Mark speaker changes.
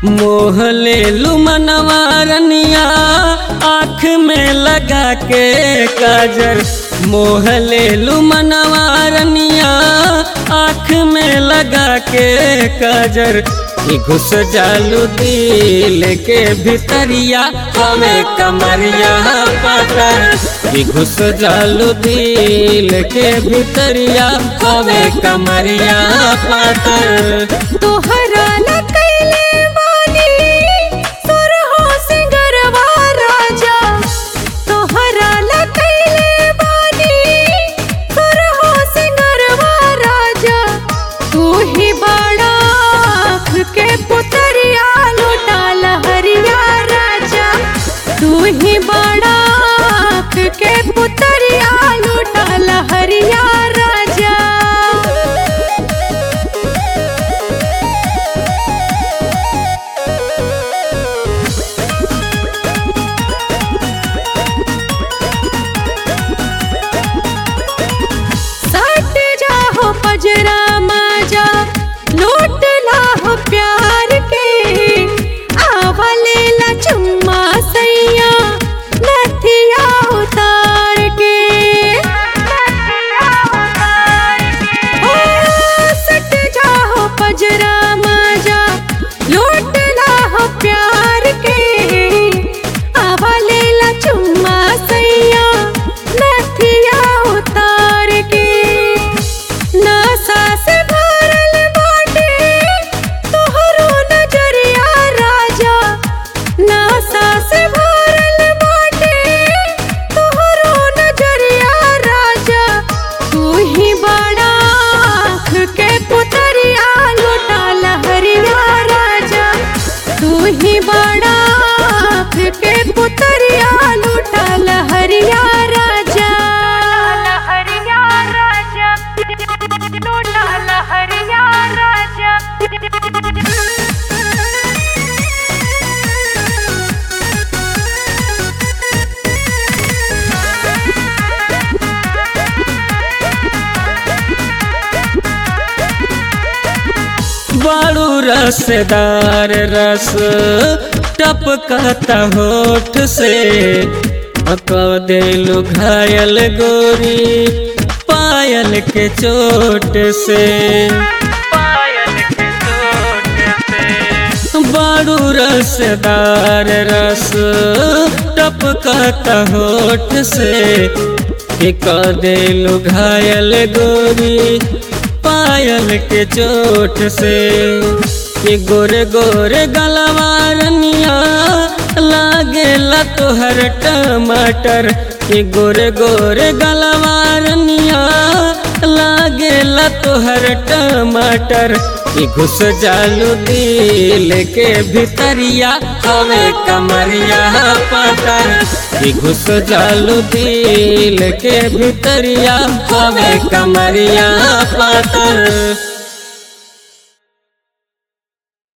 Speaker 1: मोह ले लू मनवारनिया आँख में लगा के काजर मोह ले लू मनवारनिया आँख में लगा के काजर ई घुस जालू दिल के भितरिया हमें कमरिया पाटर ई घुस जालू दिल के भितरिया हमें कमरिया पाटर
Speaker 2: तोहरा ला कैले बानी सुरहो सिंगरवा राजा तोहरा ला कैले बानी सुरहो सिंगरवा राजा तू ही बड़ा आँख के पुतरिया लुटा लहरिया राजा तू ही बड़ा आँख के पुतरिया लुटा लहरिया राजा सट जाहो पजरा माजा लूट लाहो प्यार के आवले ला चुम्मा सैया नथिया उतार के ओ, सट जाहो पजरा माजा लूट लाहो प्यार के आवले ला चुम्मा सैया नथिया उतार के नासा से भरल बाटे तोहरो नजरिया राजा नासा से भरल बाटे तोहरो नजरिया राजा तू ही बड़ा आँख के पुतरिया लुटा लहरिया राजा तू ही बड़ा आँख के पुतरिया लुटा लहरिया राजा लहरिया राजा लुटा लहरिया
Speaker 1: बाड़ू रसदार रस टपकता होठ से अक दिलू घायल गोरी पायल के चोट से बाड़ू रसदार रस टपकता होठ से एक दिलू घायल गोरी पायल के चोट से ये गोरे गोरे गलवारनिया लागेला तोहर टमाटर ये गोरे गोरे गलवारनिया लागेला तोहर टमाटर ये घुस जालू दिल के भितरिया हवे कमरिया पाटर ये घुस जालू दिल के भितरिया हवे कमरिया पातर